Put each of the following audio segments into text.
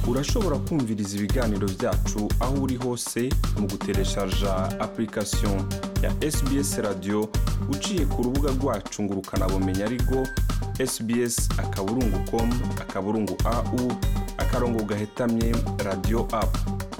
urashobora kumviriza ibiganiro byacu aho uri hose mu gutereshaja application ya sbs radio uciye ku rubuga rwacu ngo ukanabumenya ariko sbs akaburungu com akaburungu au akarongo gahetamye radio apu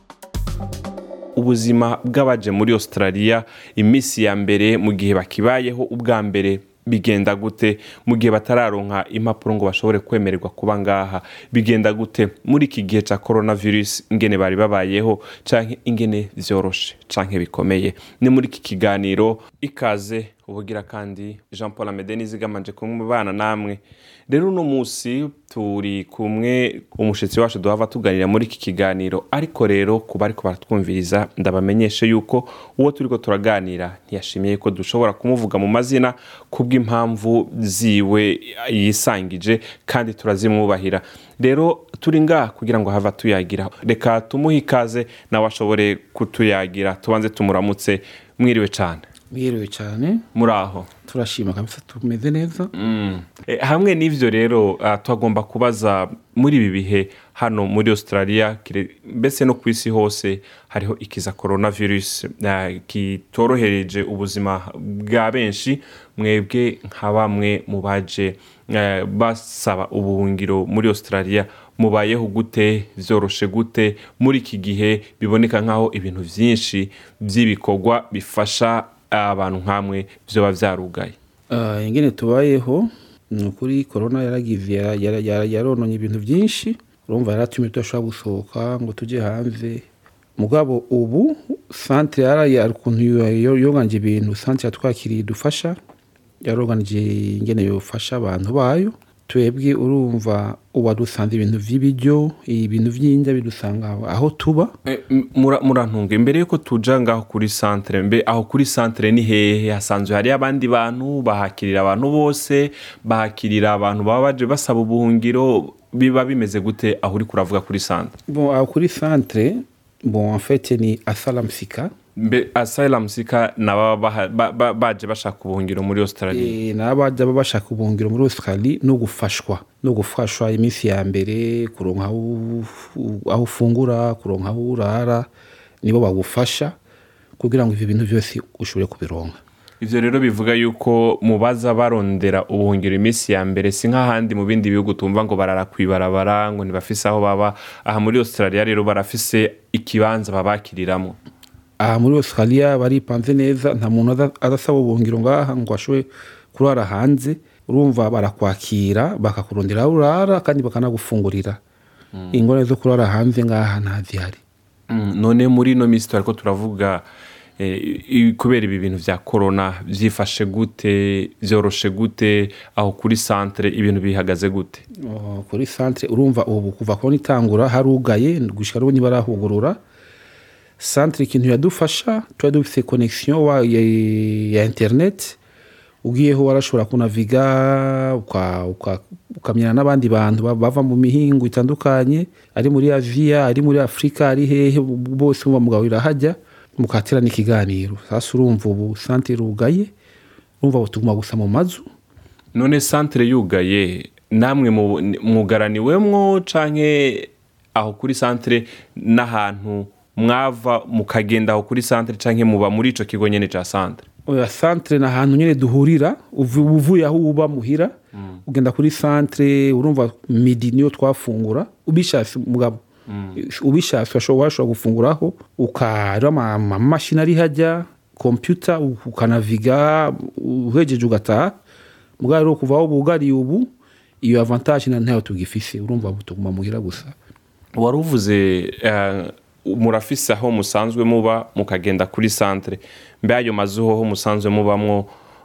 ubuzima bw'abaje muri australia iminsi ya mbere mu gihe bakibayeho ubwa mbere bigenda gute mu gihe batararonka impapuro ngo bashobore kwemererwa kuba ngaha bigenda gute muri iki gihe cya coronavirus ingene bari babayeho canke ingene vyoroshe canke bikomeye ni muri iki kiganiro ikaze ubugira kandi jean paul amede nizigamanje kumubana namwe rero uno munsi turi kumwe umushyitsi wacu duhava tuganira muri iki kiganiro ariko rero kuba ariko baratwumviriza ndabamenyeshe yuko uwo turiko turaganira ntiyashimiye ko dushobora kumuvuga mu mazina kubw'impamvu ziwe yisangije kandi turazimwubahira rero turi ngaha kugira ngo hava tuyagira reka tumuhe ikaze nawe ashobore kutuyagira tubanze tumuramutse mwiriwe cyane mwiriwe cyane muri aho turashima kabisa tumeze neza Eh, hamwe n'ivyo rero ah, twagomba kubaza muri ibi bihe hano muri australia kire- mbese no ku isi hose hariho ikiza coronavirus ah, kitorohereje ubuzima bwa benshi mwebwe nka bamwe mu baje eh, basaba ubuhungiro muri australia mubayeho gute vyoroshe gute muri iki gihe biboneka nk'aho ibintu vyinshi vy'ibikorwa bifasha abantu nk'amwe vyoba vyarugaye Ah, ingene tubayeho ni ukuri korona yaragize yara- yara- yara- yarononye ibintu byinshi urumva yaratumye tudashobora gusohoka ngo tujye hanze mugabo ubu santere yari ukuntu yo- yoganje ibintu santere yatwakiriye idufasha yaroganije ingene yofasha abantu bayo twebwe urumva ubu dusanze ibintu by'ibiryo ibintu by'indya bidusanga aho- aho tuba Eh, m- mura- murantunga imbere yuko tuja ngaho kuri santere mbe aho kuri santere ni hehe hasanzwe hariyo abandi bantu bahakirira abantu bose bahakirira abantu baba baje basaba ubuhungiro biba bimeze gute aho uri kuravuga kuri santere bon aho kuri santere bon en fait ni asalamsika mbe asylum sika nababa baha- ba- ba- baje bashaka ubuhungiro muri australia Eh, n'abajya baba bashaka ubuhungiro muri australie no gufashwa no gufashwa iminsi ya mbere kuronka aho u- aho ufungura kuronka aho urara nibo bagufasha kugira ngo ibyo bintu byose ushobore kubironka ivyo rero bivuga yuko mubaza barondera ubuhungiro iminsi ya mbere si nk'ahandi mu bindi bihugu tumva ngo barara kwibarabara ngo ntibafise aho baba aha muri australia rero barafise ikibanza babakiriramwo aha muri australia baripanze neza nta muntu aza- azasaba ubuhungiro ngaha ngo ashobore kurara hanze urumva barakwakira bakakurondera aho urara kandi bakanagufungurira ingorane zo kurara hanze ngaha ntazihari Mm, none muri ino minsi turiko turavuga eh, i- kubera ibi bintu vya corona vyifashe gute vyoroshe gute aho kuri santere ibintu bihagaze gute Oh, kuri santere urumva ubu kuva kubona itangura harugaye gushika n'ubu ntibarahugurura santere ikintu yadufasha tuba dufite connexion wa- ya, ya internet ugiyeho warashobora kunaviga uka- uka- ukamenyana n'abandi bantu ba- bava mu mihingo itandukanye ari muri aziya ari muri afurika ari hehe bose muba mugahurira hajya mukaterana ikiganiro sasa urumva ubu santere irugaye urumva ubu tuguma gusa mu mazu none santere yugaye namwe mu- mwugaraniwemwo canke aho kuri santere n'ahantu mwava mukagenda aho kuri santere canke muba muri ico kigo nyene ca santere oya santere ni ahantu nyine duhurira uvu- uba uvuye aho uba muhira ugenda kuri santere urumva midi niyo twafungura ubishatse mugabo ubishatse urashobora washobora gufunguraho ukareba ama- amamashini ari hajya kompiyuta ukanaviga uhejeje ugataha mugabo rero kuva aho bugariye ubu iyo avantage na ntayo tugifise urumva ubu tuguma muhira gusa wari uvuze eh, murafise aho musanzwe muba mukagenda kuri santere mbe ayo mazu hoho musanzwe mubamwo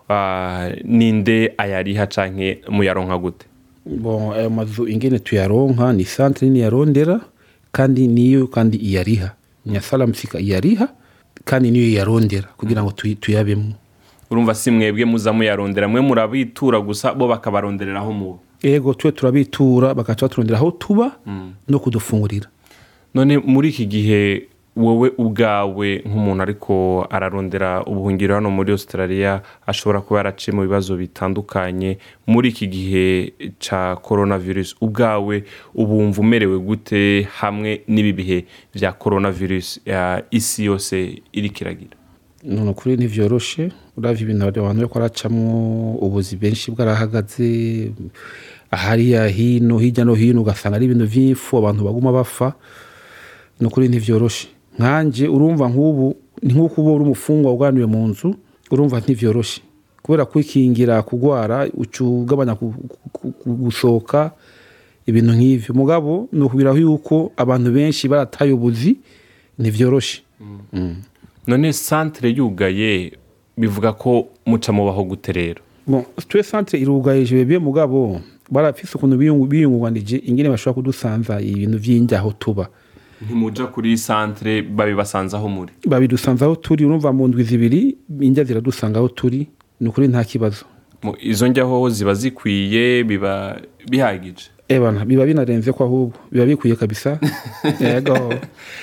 ah, ninde ayariha canke muyaronka gute bon ayo mazu ingene tuyaronka ni santere nini yarondera kandi niyo kandi iyariha ni salamusika iyariha kandi niyo iyarondera kugira ngo tuyi- tuyabemo urumva si mwebwe muza muyarondera mwe murabitura gusa bo bakabaronderera aho muba ego twe turabitura bagaca baturondera aho tuba no kudufungurira none muri iki gihe wowe ubwawe nk'umuntu ariko ararondera ubuhungiro hano muri australia ashobora kuba yaraciye mu bibazo bitandukanye muri iki gihe cya coronavirus ubwawe ubumva umerewe gute hamwe n'ibi bihe bya coronavirus ya isi yose iri kiragira none ukuri ntivyoroshe uravye ibintu abantu bariko baracamwo ubuzi benshi bwarahagaze hariya hino hirya no hino ugasanga ari ibintu vy'ifu abantu baguma bapfa ni ukuri ntivyoroshe nkanje urumva nk'ubu ni nk'uko uba uri umufungwa uganiwe mu nzu urumva ntivyoroshe kubera kwikingira kugwara uca ugabanya ku- ku- ku- gusohoka ibintu nk'ivyo mugabo ni ukubiraho yuko abantu benshi barataye ubuzi ntivyoroshe none santere yugaye bivuga ko muca mubaho gute rero bon twe centre irugaye jebye mugabo barafise ukuntu biyungu- biyungunganije ingene bashobora kudusanza ibintu vy'injyaho tuba ntimuja kuri santere babibasanze aho muri babidusanza aho turi urumva mu ndwi zibiri injya ziradusanga aho turi ni ukuri nta kibazo Mu- izo njyaho ziba zikwiye biba bihagije ebana biba binarenze ko ahubwo biba bikwiye kabisa yego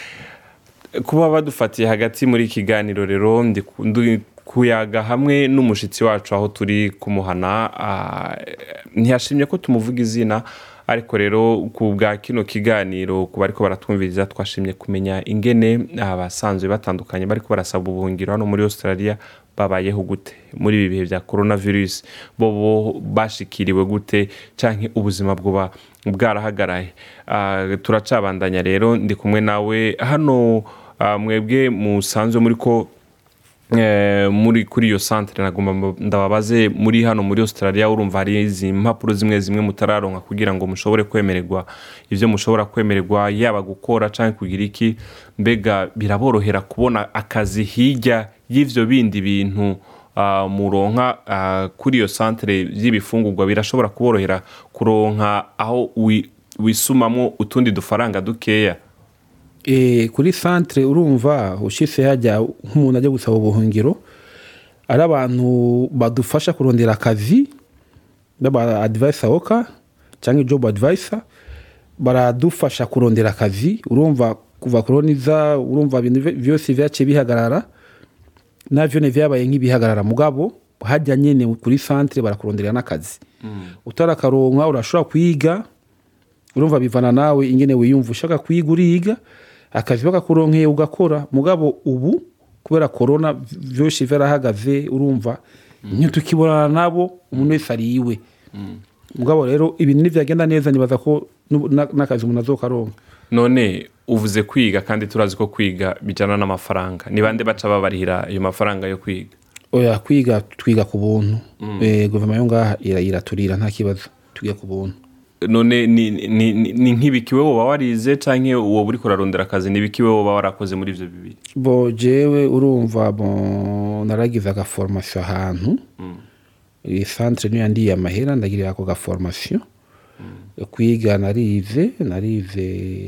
kuba badufatiye hagati muri iki kiganiro rero ndi ku- ndi kuyaga hamwe n'umushitsi wacu aho turi kumuhana ah, ntiyashimye ko tumuvuga izina ariko rero ku bwa kino kiganiro ku bariko baratwumviriza twashimye kumenya ingene abasanzwe batandukanye bariko barasaba ubuhungiro hano muri australia babayeho gute muri ibi bihe bya coronavirus bobo bashikiriwe gute canke ubuzima bwoba bwarahagaraye Ah, turacabandanya rero ndi kumwe nawe hano ah, mwebwe musanzwe muri ko eh, muri kuri iyo santere nagomba mba- ndababaze muri hano muri australia urumva hari izi mpapuro zimwe zimwe mutararonka kugira ngo mushobore kwemererwa ivyo mushobora kwemererwa yaba gukora canke kugira iki mbega biraborohera kubona akazi hirya y'ivyo bindi bintu ah, muronka ah, kuri iyo santere y'ibifungurwa birashobora kuborohera kuronka aho wi- wisumamwo utundi dufaranga dukeya e, kuri centre urumva ushitse hajya nk'umuntu ajya gusaba ubuhungiro ari abantu badufasha kurondera akazi baba advisor oka cyangwa job advisor baradufasha kurondera akazi urumva kuva koroniza urumva ibintu vy- vyose vyaciye bihagarara navyo ne vyabaye nk'ibihagarara mugabo hajya nyene kuri centre barakuronderera n'akazi utarakaronka urashobora kwiga urumva bivana nawe ingene wiyumva ushaka kwiga uriga akazi bakakuronkeye ugakora mugabo ubu kubera korona vyose vyarahagaze urumva ntitukibonana nabo umuntu wese ari iwe mugabo rero ibintu nivyagenda neza nibaza ko n'ubu- na- n'akazi umuntu azokaronka none uvuze kwiga kandi turazi ko kwiga bijyana n'amafaranga ni bande baca babarihira ayo mafaranga yo kwiga oya kwiga twiga ku buntu Eh, guverinoma yo ngaha ira- iraturira nta kibazo twiga ku buntu none ni ni- ni- ni nk'ibikiwe woba warize cyangwa uwo uri kurarondera akazi ni ibikiwe woba warakoze muri ibyo bibiri bo jewe urumva bo naragize agaforomasiyo ahantu iyi centre niyo yandiye amahera ndagirira ako gaforomasiyo kwiga narize narize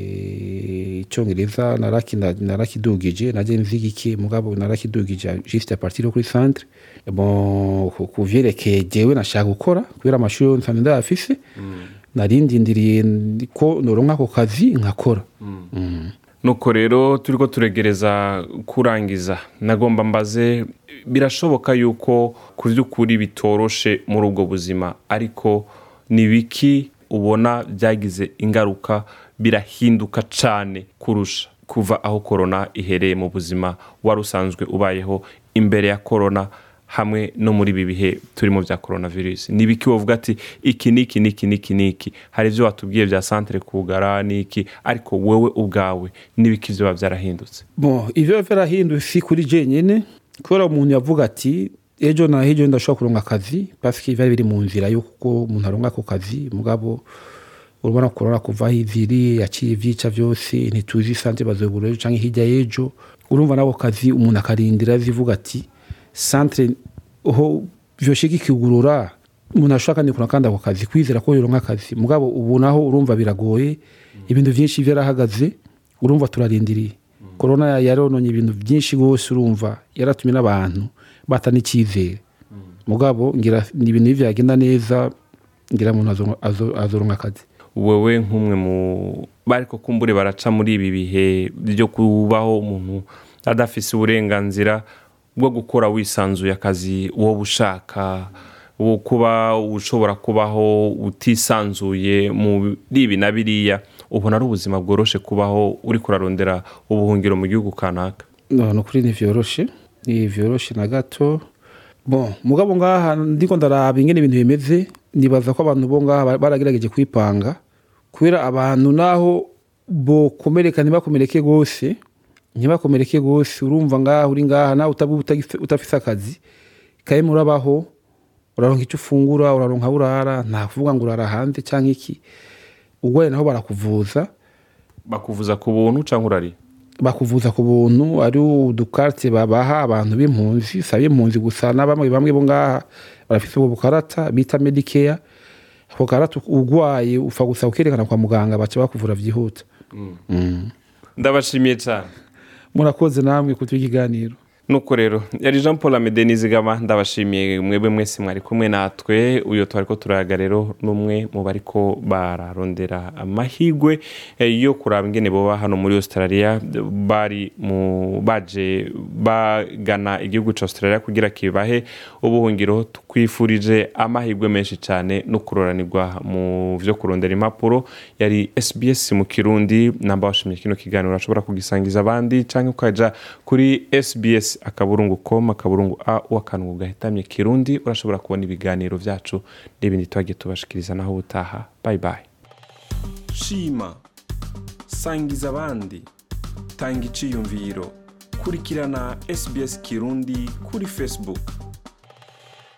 icyongereza naraki- narakidugije naje nziga iki mugabo narakidugije juste a partir yo kuri centre bon ku- ku vyerekeye jewe nashaka gukora kubera amashuri yo nsanzwe ndayafise narindindiriye ko noronka ako kazi nkakora nuko rero turi ko turegereza kurangiza nagomba mbaze birashoboka yuko ku by'ukuri bitoroshe muri ubwo buzima ariko ni biki ubona byagize ingaruka birahinduka cyane kurusha kuva aho korona ihereye mu buzima wari usanzwe ubayeho imbere ya korona hamwe no muri ibi bihe turimo bya korona virusi ni ibiki wovuga ati iki niki niki niki niki hari ibyo watubwiye bya santere kugara niki ariko wowe ubwawe n'ibiki byo biba byarahindutse bon ivyo vyarahindutse si kuri jenyene kubera umuntu yavuga ati ejo na ejo ndashobora kuronka akazi paske vyari biri mu nzira yuko umuntu aronka ako kazi mugabo urabona korona kuva aho iviri yaciye ivyica vyose ntituzi sante bazobura ejo canke hirya y'ejo urumva nako kazi umuntu akarindira zivuga ati centre ho vyoshika ikigurura umuntu ashobora kandi kuronka kandi ako kazi kwizera ko yoronka akazi mugabo ubu naho urumva biragoye ibintu vyinshi vyarahagaze urumva turarindiriye korona yarononye ibintu byinshi rwose urumva yaratumye n'abantu bata n'icyizere mugabo ngira ni ibintu iyo byagenda neza ngira umuntu azo- azo- azoronka akazi wowe nk'umwe mu bariko kumbure baraca muri ibi bihe byo kubaho umuntu adafise uburenganzira bwo gukora wisanzuye akazi wowe ushaka wo kuba ushobora kubaho utisanzuye muri ibi na biriya ubona ari ubuzima bworoshe kubaho uri kurarondera ubuhungiro mu gihugu kanaka no no kuri ntivyoroshe ntivyoroshe na gato bon mugabo ngaha ndiko ndaraba ingene ibintu bimeze nibaza ko abantu bo ngaha baragerageje kwipanga kubera abantu naho bokomereka ntibakomereke gose ntibakomereke gose urumva ngaha uri ngaha nawe utaba utafise akazi kaye murabaho uraronka icyo ufungura uraronka aho urara nta kuvuga ngo urara hanze cyangwa iki urwaye naho barakuvuza bakuvuza ku buntu cyangwa urari bakuvuza ku buntu ari udukarite babaha abantu b'impunzi si ab'impunzi gusa na bamwe bamwe bo ngaha barafite ubwo bukarata bita medikeya ako karata urwaye upfa gusa ukerekana kwa muganga baca bakuvura byihuta ndabashimiye cyane murakoze namwe kutuha ikiganiro nuko rero yari jean paul amede nizigama ndabashimiye mwebwe mwese mwari kumwe natwe uyu twari ko turayaga rero n'umwe mu bariko bararondera amahirwe yo kuraba ingene boba hano muri australia bari mu baje bagana igihugu cya australia kugira kibahe ubuhungiro twifurije amahirwe menshi cyane no kuroranirwa mu byo kurondera impapuro yari sbs mu kirundi namba washimye kino kiganiro urashobora kugisangiza abandi cyangwa ukaja kuri sbs akaburungu com akaburungu a w'akantu gahitamye kirundi urashobora kubona ibiganiro byacu n'ibindi twagiye tubashikiriza naho ubutaha bayi bayi shima sangiza abandi tanga iciyumviro kurikirana sbs kirundi kuri facebook